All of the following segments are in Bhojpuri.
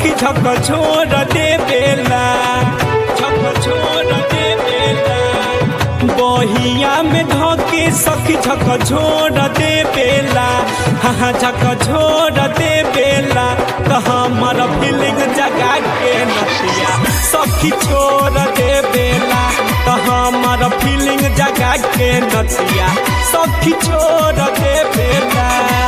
सखी झक छोड़ दे बेला झक छोड़ दे बेला बहिया में धोके सखी झक छोड़ दे बेला हाँ झक छोड़ दे बेला तो हमर फीलिंग जगा के नतिया सखी छोड़ दे बेला तो हमर फीलिंग जगा के नतिया सखी छोड़ दे बेला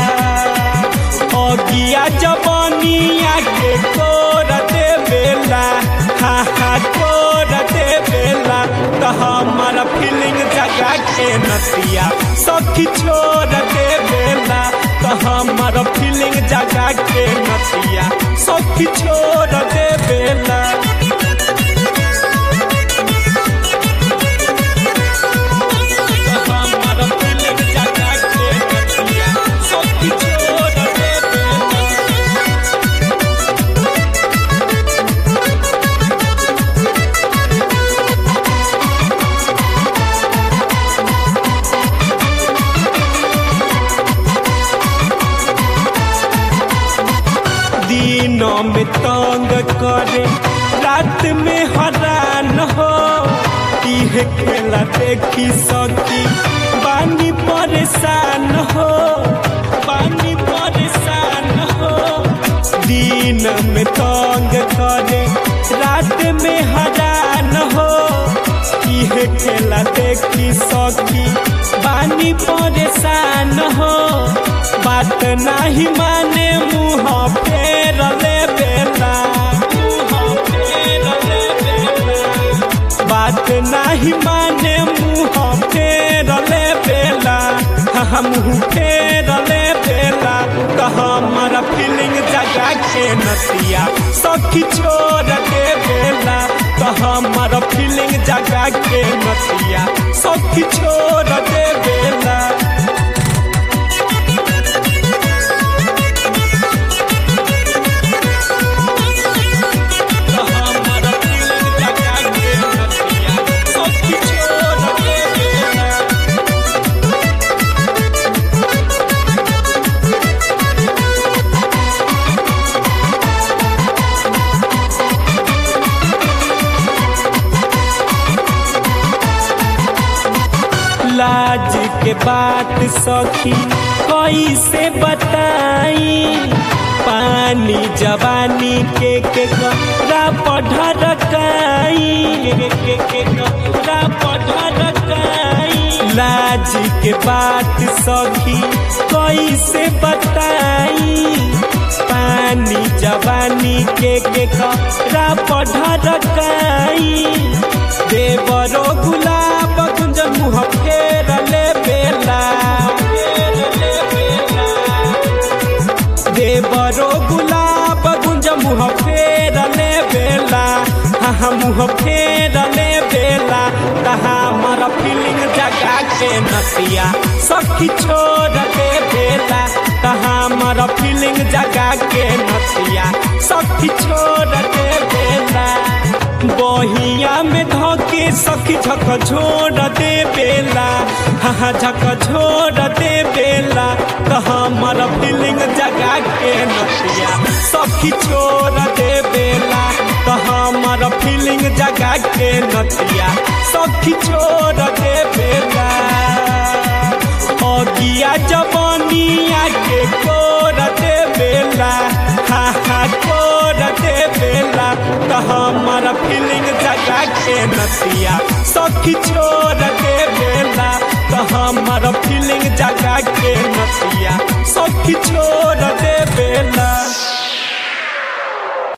अगिया जवानिया के कोर दे बेला हा हा कोर दे बेला तो हमारा फीलिंग जगा के नतिया सखी छोड़ दे बेला तो हमारा फीलिंग जगा के नतिया सखी छोड़ दे बेला तो हमारा फीलिंग जगा के नतिया सखी छोड़ दे बेला दिनों में तंग करे रात में हरान हो इह खेला देखी सकी बानी परेशान हो बानी परेशान हो दिन में तंग करे रात में हरान हो इह खेला देखी सकी बानी परेशान हो बात नहीं माने मुँह फेर ले बेला मुँह फेर ले बेला बात नहीं माने मुँह फेर ले बेला हम फेर ले बेला तो हमारा फीलिंग जगा के नतिया सखी छोड़ के बेला तो हमारा फीलिंग जगा के नतिया सखी छोड़ दे बेला तो हमारा फीलिंग जगा के नतिया सखी छोड़ दे बेला लाज के बात सखी कैसे बताई पानी जवानी के के करा पढ़रकाई के के के करा पढ़रकाई लाज के बात सखी कैसे बताई पानी जवानी के के करा पढ़रकाई देवरो गुलाब कुंज मुँह फेर ले बेला फेर ले बेला देवरो गुलाब गुंज मुँह फेर ले बेला हाँ मुँह फेर ले बेला तहा हमारा फीलिंग जगा के नतिया सखी छोड़ दे बेला तहा हमारा फीलिंग जगा के नतिया सखी छोड़ दे बेला बहिया में धोके सखी झक छोड़ दे बेला हाँ झक छोड़ दे बेला तो हमारा फीलिंग जगा के नतिया सखी छोड़ दे बेला तो हमारा फीलिंग जगा के नतिया सखी छोड़ दे बेला अगिया जवानिया के कोर दे बेला हा हा कोर दे बेला तो हमारा फीलिंग जगा के नतिया सखी छोड़ दे बेला तो हमारा फीलिंग जगा के नतिया सखी छोड़ दे बेला